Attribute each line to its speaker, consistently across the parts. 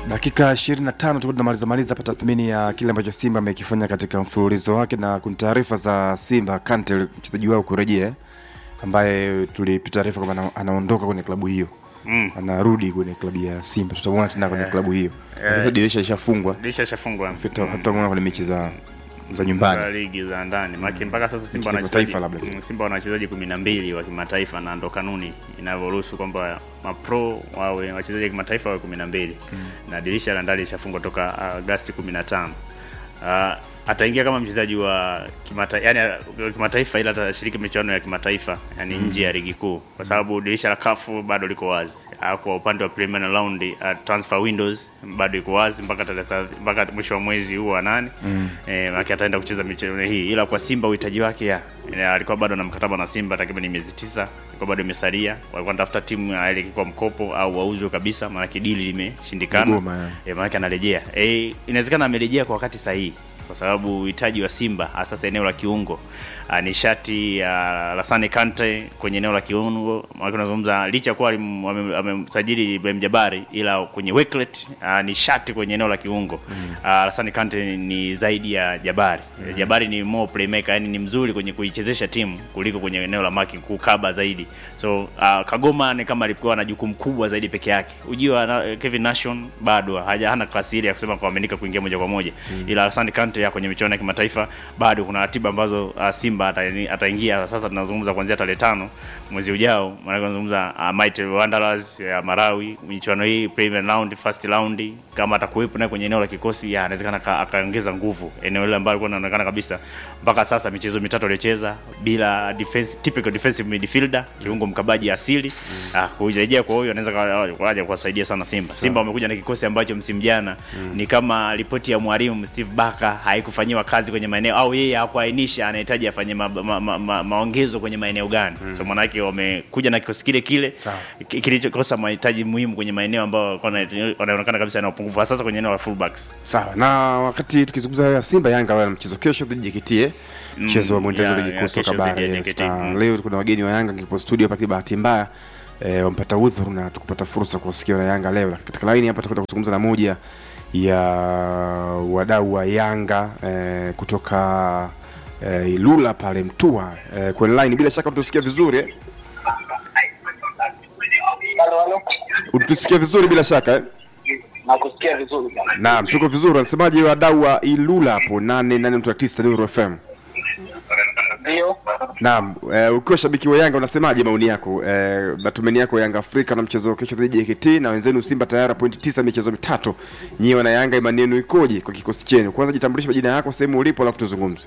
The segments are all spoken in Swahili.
Speaker 1: Dakika 25 tu tunamaliza maliza hapa tathmini ya kile ambacho Simba amekifanya katika mfululizo wake, na kuna taarifa za Simba Kante, mchezaji wao kurejea, ambaye tulipita taarifa kwamba ana- anaondoka kwenye klabu hiyo
Speaker 2: Mm.
Speaker 1: anarudi kwenye klabu ya Simba, tutamuona tena kwenye klabu hiyo. Sasa dirisha lishafungwa,
Speaker 2: dirisha shafungwa
Speaker 1: tutamuona kwenye mechi za za
Speaker 2: za
Speaker 1: nyumbani.
Speaker 2: ligi za ndani maana mpaka sasa Simba
Speaker 1: Za
Speaker 2: wana
Speaker 1: kimataifa
Speaker 2: wachezaji-
Speaker 1: labda.
Speaker 2: mm, Simba wana wachezaji kumi na mbili wa kimataifa na ndo kanuni inavyoruhusu kwamba mapro wawe wachezaji wa kimataifa wawe kumi na mbili na dirisha la ndani lishafungwa toka Agasti kumi na tano Ah, ataingia kama mchezaji wa kimata, yani wa kimataifa ila atashiriki michuano ya kimataifa yani nje ya ligi kuu kwa sababu dirisha la kafu bado liko wazi Ah, kwa upande wa preliminary round uh, transfer windows bado iko wazi mpaka tarehe thelathini- mpaka mwisho wa mwezi huu wa nane mm. eh, maana ataenda kucheza michezo hii ila kwa Simba uhitaji wake ya eh, alikuwa bado na mkataba na Simba takriban miezi tisa ilikuwa bado imesalia walikuwa wanatafuta timu ya ile kwa mkopo au wauzwe kabisa maana dili limeshindikana
Speaker 1: Mgoma, ya.
Speaker 2: e, maanake anarejea e, inawezekana amerejea kwa wakati sahihi kwa sababu uhitaji wa Simba hasa eneo la kiungo uh, nishati ya uh, Lasane Kante kwenye eneo la kiungo, maana unazungumza licha ya kuwa alim- ame- amemsajili Ibrahim Jabari, ila kwenye Weklet uh, nishati kwenye eneo la kiungo mm. uh, Lasane Kante ni, ni zaidi ya Jabari mm. Jabari ni more playmaker, yani ni mzuri kwenye kuichezesha timu kuliko kwenye eneo la marking, kukaba zaidi. So uh, Kagoma ni kama alikuwa na jukumu kubwa zaidi peke yake. Ujio wa na, Kevin Nation bado haja hana klasi ile ya kusema kuaminika kuingia moja kwa moja mm. ila Lasane Kante ya kwenye michuano ya kimataifa bado kuna ratiba ambazo uh, Simba ata- ataingia sasa. Tunazungumza kuanzia tarehe tano mwezi ujao, maana tunazungumza uh, Mighty Wanderers ya Marawi, michuano hii preliminary round, first round, kama atakuwepo naye kwenye eneo la kikosi, ya anawezekana aka- akaongeza nguvu eneo ile ambalo alikuwa anaonekana kabisa mpaka sasa michezo mitatu aliyocheza bila defense, typical defensive midfielder, kiungo mkabaji asili mm. uh, kurejea kwa huyo anaweza kaja kuwasaidia sana Simba. Simba wamekuja na kikosi ambacho msimu jana ni kama ripoti ya mwalimu Steve Barker haikufanyiwa kazi kwenye maeneo au yeye hakuainisha anahitaji afanye ma, ma, ma, ma, maongezo kwenye maeneo gani. So maanake wamekuja na kikosi kile kile
Speaker 1: Sawa.
Speaker 2: ki- kilichokosa mahitaji muhimu kwenye maeneo ambayo walikuwa wana- wanaonekana kabisa yana upungufu hasa sasa kwenye eneo la fullbacks.
Speaker 1: Sawa, na wakati tukizungumza hayo ya Simba, Yanga wana mchezo kesho dhidi ya JKT eh? mchezo wa mwendelezo
Speaker 2: ya-
Speaker 1: ligi
Speaker 2: ya
Speaker 1: kuu soka
Speaker 2: kesho
Speaker 1: bara.
Speaker 2: dhidi ya
Speaker 1: yes.
Speaker 2: JKT,
Speaker 1: Na
Speaker 2: mm.
Speaker 1: Leo kuna wageni wa Yanga kipo studio hapa, bahati mbaya eh, wampata udhuru na tukupata fursa kuwasikia na Yanga leo. Katika line hapa tutakwenda kuzungumza na moja ya wadau wa Yanga eh, kutoka eh, Ilula pale Mtua eh, kwenye line, bila shaka utusikia vizuri eh?
Speaker 3: Halo, halo.
Speaker 1: Utusikia vizuri bila shaka eh?
Speaker 3: Nakusikia vizuri bwana.
Speaker 1: Naam, tuko vizuri. Wanasemaje wadau wa Ilula hapo 88.9 Nuru FM?
Speaker 3: Ndio.
Speaker 1: Naam, eh, ukiwa shabiki wa Yanga unasemaje maoni yako? Eh, matumaini yako Yanga Afrika na mchezo wa kesho dhidi ya JKT na wenzenu Simba tayari pointi tisa michezo mitatu. Nyiwe wana Yanga imani yenu ikoje kwa kikosi chenu? Kwanza jitambulishe majina yako, sehemu ulipo alafu tuzungumze.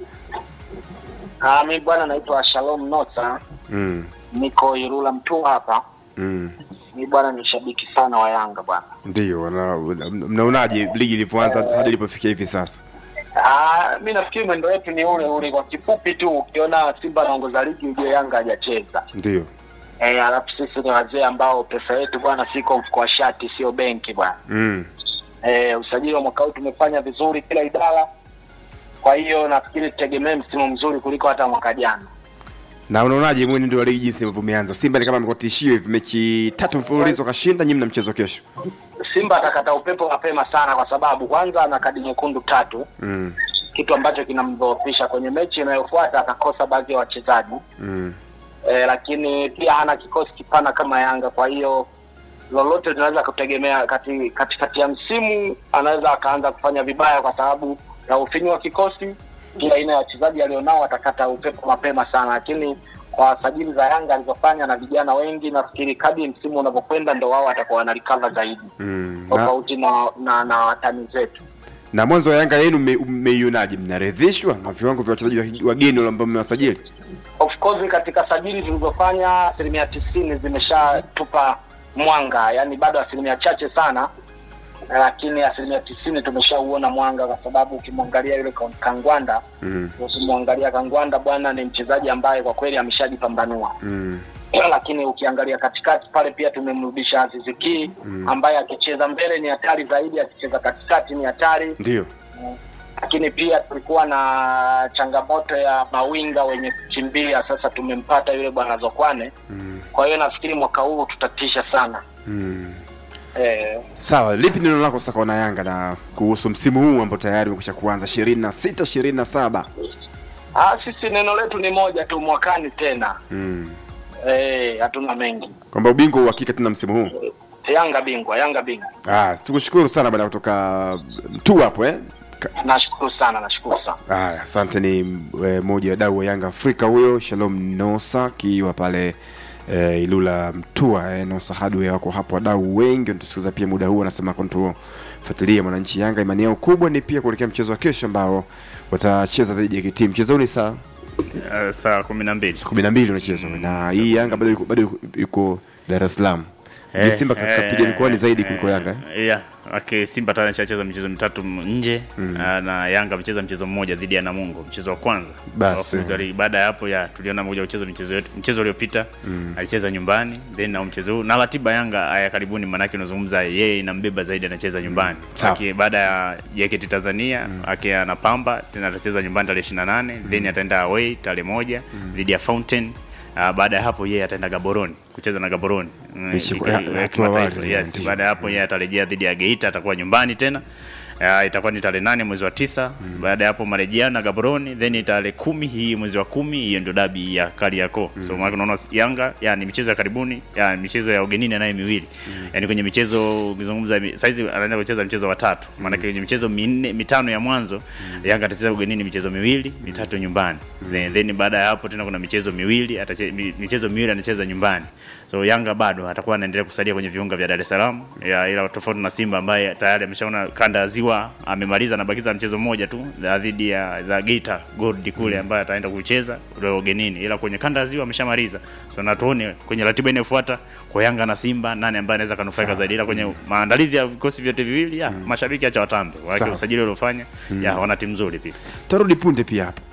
Speaker 3: Ah, mimi bwana naitwa Shalom Nota.
Speaker 1: Mm.
Speaker 3: Niko Irula Mtua hapa.
Speaker 1: Mm.
Speaker 3: Mimi bwana ni shabiki sana wa Yanga bwana.
Speaker 1: Ndio, wana- mnaonaje ligi ilivyoanza hadi ilipofikia hivi sasa?
Speaker 3: Ah, mimi nafikiri mwendo wetu ni ule ule kwa kifupi tu ukiona Simba anaongoza ligi ujue Yanga hajacheza.
Speaker 1: Ndio.
Speaker 3: Eh, alafu sisi ni wazee ambao pesa yetu bwana siko mfuko wa shati sio benki bwana.
Speaker 1: Mm.
Speaker 3: Eh, usajili wa mwaka huu tumefanya vizuri kila idara. Kwa hiyo nafikiri tutegemee msimu mzuri kuliko hata mwaka jana.
Speaker 1: Na unaonaje mwenendo wa ligi jinsi ilivyoanza? Simba ni kama amekuwa tishio hivi, mechi tatu mfululizo kashinda, nyinyi mna mchezo kesho.
Speaker 3: Simba atakata upepo mapema sana kwa sababu kwanza ana kadi nyekundu tatu,
Speaker 1: Mm.
Speaker 3: kitu ambacho kinamdhoofisha kwenye mechi inayofuata. Atakosa baadhi ya wachezaji
Speaker 1: Mm.
Speaker 3: e, lakini pia hana kikosi kipana kama Yanga. Kwa hiyo lolote tunaweza kutegemea kati katikati ya msimu, anaweza akaanza kufanya vibaya kwa sababu ya ufinyu wa kikosi. Kila aina ya wachezaji alionao atakata upepo mapema sana, lakini kwa sajili za Yanga alizofanya na vijana wengi, nafikiri kadri msimu unavyokwenda ndo wao watakuwa wanarecover zaidi
Speaker 1: Mm. Na,
Speaker 3: tofauti na, na, na watani zetu.
Speaker 1: na mwanzo wa Yanga yenu mme- mmeionaje? Mnaridhishwa na viwango vya wachezaji wa- wageni wale ambao mmewasajili?
Speaker 3: Of course katika sajili zilizofanya asilimia tisini zimeshatupa mwanga, yani bado asilimia chache sana, lakini asilimia tisini tumeshauona mwanga, kwa sababu ukimwangalia yule Ka- Kangwanda
Speaker 1: Mm.
Speaker 3: ukimwangalia Kangwanda bwana, ni mchezaji ambaye kwa kweli ameshajipambanua
Speaker 1: Mm.
Speaker 3: lakini ukiangalia katikati pale pia tumemrudisha Aziz Ki ambaye akicheza mbele ni hatari zaidi, akicheza katikati ni hatari
Speaker 1: Ndio.
Speaker 3: lakini pia tulikuwa na changamoto ya mawinga wenye kukimbia. Sasa tumempata yule bwana Zokwane.
Speaker 1: Mm.
Speaker 3: Kwa hiyo nafikiri mwaka huu tutatisha sana.
Speaker 1: Mm.
Speaker 3: eh,
Speaker 1: Sawa, lipi neno lako sasa kwa wana Yanga na kuhusu msimu huu ambao tayari umekwisha kuanza 26 27?
Speaker 3: ah, sisi neno letu ni moja tu, mwakani tena
Speaker 1: Mm.
Speaker 3: eh, hatuna mengi.
Speaker 1: Kwamba ubingwa uhakika tena msimu huu.
Speaker 3: Yanga bingwa, Yanga bingwa.
Speaker 1: Ah, tukushukuru sana baada ya kutoka mtu hapo eh. Ka-
Speaker 3: Nashukuru sana, nashukuru sana.
Speaker 1: Haya, asante. Ni e, moja wa dau wa Yanga Afrika huyo, Shalom Nosa akiwa pale e, Ilula Mtua. E, Nosa Hardware wako hapo, wadau wengi wanatusikiliza pia muda huu, anasema kutufuatilia mwananchi Yanga. Imani yao kubwa ni pia kuelekea mchezo wa kesho ambao watacheza dhidi ya JKT. Mchezo huu ni saa
Speaker 2: Uh, saa kumi na mbili
Speaker 1: kumi na mbili unachezwa na hii Yanga bado yuko, bado yuko, yuko Dar es Salaam.
Speaker 2: Eh,
Speaker 1: Eh, Simba kapiga
Speaker 2: eh,
Speaker 1: mikoani zaidi kuliko
Speaker 2: eh,
Speaker 1: Yanga eh?
Speaker 2: yeah. Okay, Simba tayari ashacheza michezo mitatu m- nje mm. na Yanga amecheza mchezo mmoja dhidi ya Namungo, mchezo wa kwanza.
Speaker 1: Basi.
Speaker 2: Alafu zali- baada ya hapo ya tuliona moja kucheza michezo yetu. Mchezo uliopita mm. alicheza nyumbani, then na mchezo huu na ratiba Yanga ya karibuni, manake unazungumza yeye inambeba zaidi, anacheza nyumbani.
Speaker 1: Sawa.
Speaker 2: Aki baada ya JKT Tanzania mm. aki anapamba tena atacheza nyumbani tarehe 28 then ataenda away tarehe moja dhidi ya Fountain. Uh, baada ya hapo yeye ataenda Gaborone kucheza na Gaborone Mm,
Speaker 1: Mechi
Speaker 2: iko-
Speaker 1: ya-
Speaker 2: ya
Speaker 1: ya hatua
Speaker 2: kimataifa,
Speaker 1: awali,
Speaker 2: yes.
Speaker 1: ndio.
Speaker 2: Baada ya hapo yeye atarejea dhidi ya Geita, atakuwa nyumbani tena. Uh, itakuwa ni tarehe nane mwezi wa tisa. Baada ya hapo marejeano na Gaborone, then tarehe kumi hii mwezi wa kumi, hiyo ndio dabi ya Kariakoo. So maana unaona Yanga yani michezo ya karibuni ya michezo ya ugenini naye miwili yani kwenye michezo ukizungumza mi- saizi anaenda kucheza mchezo wa tatu, maana kwenye michezo minne mitano ya mwanzo Yanga atacheza ugenini michezo miwili mitatu nyumbani then, then baada ya hapo tena kuna michezo miwili atache, mi- michezo miwili anacheza nyumbani so Yanga bado atakuwa anaendelea kusalia kwenye viunga vya Dar es Salaam ya, ila tofauti na Simba ambaye tayari ameshaona kanda ya ziwa amemaliza, anabakiza mchezo mmoja tu za dhidi ya za Geita Gold kule ambaye ataenda kucheza ule ugenini, ila kwenye kanda ya ziwa ameshamaliza. So na tuone kwenye ratiba inayofuata kwa Yanga na Simba nani ambaye anaweza kanufaika zaidi, ila kwenye maandalizi ya vikosi vyote viwili ya mashabiki acha watambe wake
Speaker 1: Sawa.
Speaker 2: usajili uliofanya ya wana timu nzuri pia.
Speaker 1: Tarudi punde pia hapa.